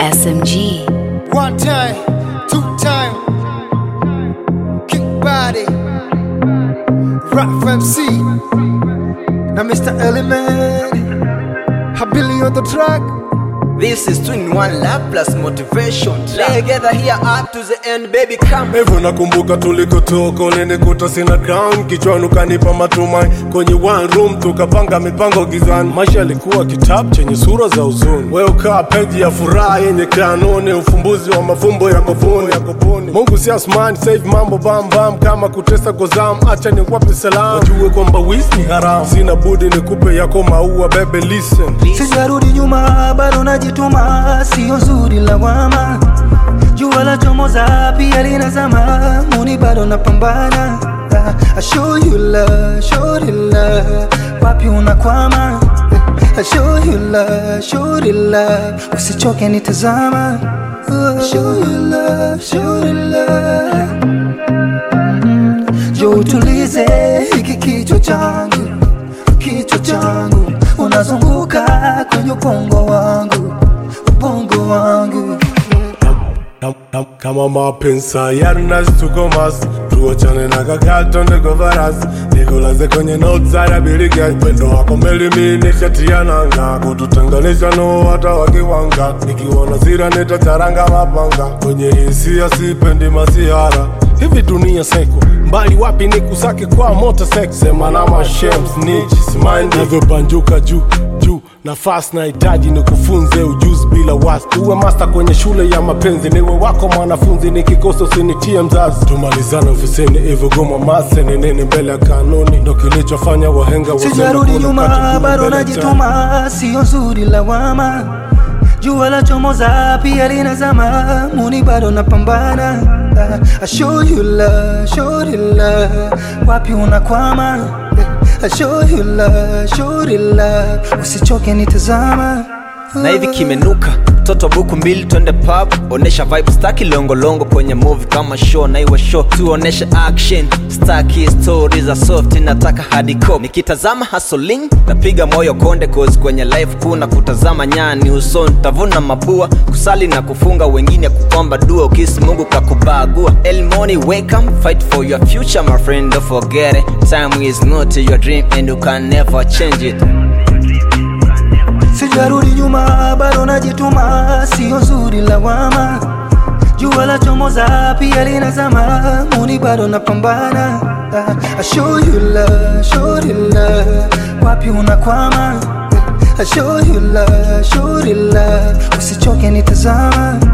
SMG. One time, two time. Kick body. Rap MC. Now Mr. Element. Habili on the track. This is twin one love plus motivation. Together here up to the end, baby, come. hivyo nakumbuka tulikotoka ulinikuta sina crown kichwani ukanipa matumai kwenye one room tukapanga mipango gizani maisha yalikuwa kitabu chenye sura za huzuni we ukaa peji ya furaha yenye kanuni ufumbuzi wa mafumbo ya kobuni ya kobuni mungu si asmani save mambo bambam kama kutesa gozam acha ni wape salam wajue kwamba wis ni haram sina budi nikupe yako maua bebe listen sijarudi nyuma bado najituma sio zuri lawama jua la chomoza pia linazama muni bado napambana Ah, I show you love, show you love wapi unakwama I show you love, show you love usichoke nitazama Ah, show you love, show you love jo utulize hiki kichwa changu kichwa changu unazunguka kwenye ubongo wangu ubongo wangu Kam- kam- kama mapensa yanasitukomas tuachane na kakatonde govaras nikulaze kwenye notsarabiriga upendo wako melimini shatiananga kututenganisha no hata wakiwanga nikiona sira nitacharanga mapanga kwenye hisia sipendi masihara hivi dunia seko mbali wapi ni kusake kwa moto sek sema na mashems nichisimaindi navyobanjuka juu juu nafasi nahitaji ni kufunze ujuzi bila wasi uwe masta kwenye shule ya mapenzi niwe wako mwanafunzi nikikosa usinitie mzazi tumalizane ofisini hivyo goma mase ni nini mbele ya kanuni ndo kilichofanya wahenga waseme sijarudi kuna nyuma katu bado mbele najituma sio nzuri lawama jua la chomoza pia linazama muni bado napambana Ah, I show you love, show you love wapi unakwama I show you love, show you love usichoke nitazama na hivi kimenuka toto buku mbili twende pub onesha vibe staki longolongo kwenye movie kama show na iwe show tuoneshe action staki story za soft nataka hardcore nikitazama hustling napiga moyo konde cause kwenye life kuna kutazama nyani usoni tavuna mabua kusali na kufunga wengine kuomba dua ukisi mungu kakubagua elmoni wake up fight for your future my friend don't forget it time is not your dream and you can never change it sijarudi nyuma bado najituma sio zuri lawama jua la chomoza pia linazama muni bado napambana Ah, I show you love, show you love wapi unakwama I show you love, show you love usichoke nitazama